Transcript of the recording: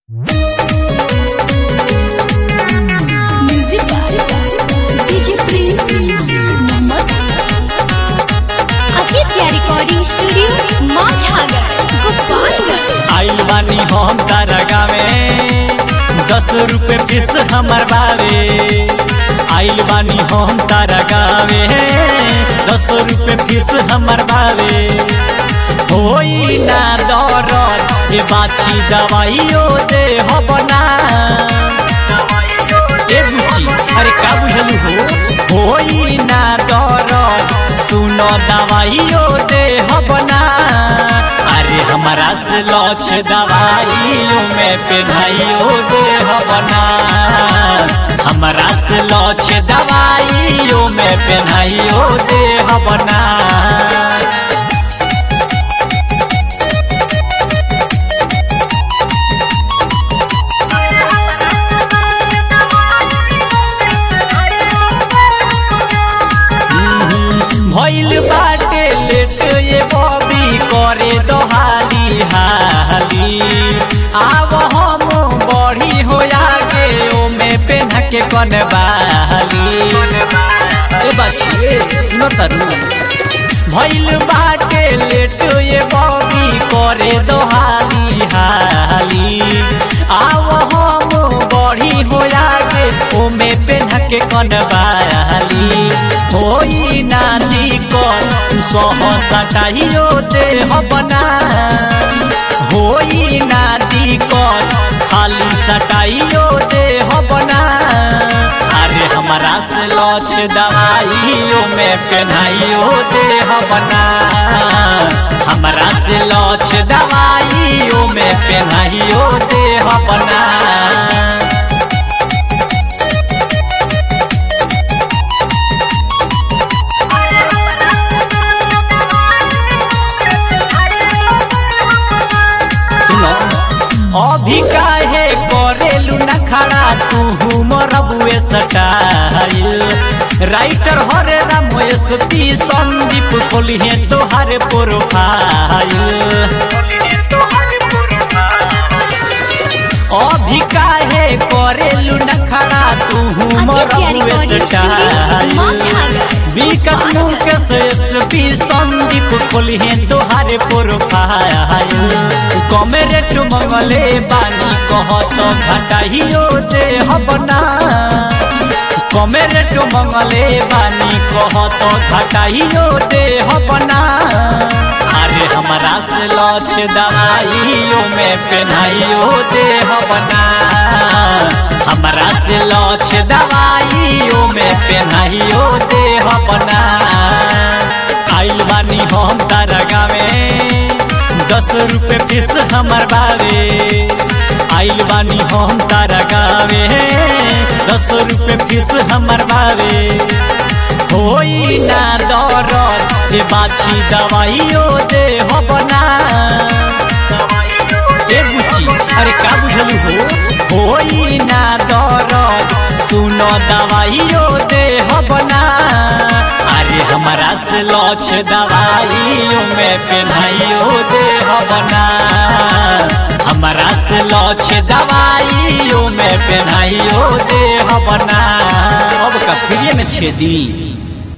Music DJ Prince Mohammed Aditya Recording Studio Mazhagar Gopalgarh आइल बानी हम तारा गावे दस रुपए फीस हमर बावे आइल बानी हम तारा गावे दस रुपए फीस हमर बावे होई ना दरद ये बाछी दवाइयो दे हो बना ए बुची अरे का बुझलू हो होई ना दरद सुनो दवाइयो दे हो बना अरे हमारा से लौच दवाइयों में पेनाइयो दे हो बना हमारा से लौच दवाइयों में पेनाइयो दे हो बना भइल बाटे लेट ये बॉबी करे दोहाली हाली आव हम बढ़ी हो आगे ओमे पेन्हा के कनवाली ए बाछी सुनो तरू भइल बाटे लेट ये बॉबी करे दोहाली हाली आव हम बढ़ी हो आगे ओमे पेन्हा के कनवाली होई ना दिक्कत सह सटाइयो दे बना होई ना दिक्कत खाली सटाइयो दे बना अरे हमारा से लौच दवाइयों में पेनाइयो दे बना हमारा से लौच दवाइयों में पेनाइयो दे बना सुनो अभी काहे करेलू न खड़ा तू मरबुए सटाइल राइटर हरे राम एसपी संदीप खोलिहे तोहारे प्रोफाइल अभी काहे करेलू न खड़ा तू Aditya मरबुए Recording Studio सटाइल Mazhagar विकट मुकेश एसपी संदीप खोलिहे तोहारे प्रोफाइल कमे रेट मंगले बानी कहत घटाइयो दे हबना कमे रेट मंगले बानी कहत घटाइयो दे हबना अरे हमारा से लछ दवाइयो में पेनाइयो दे हबना हमारा से लछ दवाइयो में पेनाइयो दे हबना आइल बानी हम तारा गावे दस रुपए फीस हमर बावे आइल बानी हम तारा गावे दस रुपए फीस हमर बावे होई ना दरद ये बाछी दवाइयो दे हो बना ए बुची अरे का बुझलू हो होई ना दरद सुनो दवाइयो दे हो बना अरे हमारा से लौच दवाइयों में पेनाइयो दे हो बना हमारा से लौच दवाइयों में पेनाइयो दे हो बना अब का फ्री में छेदी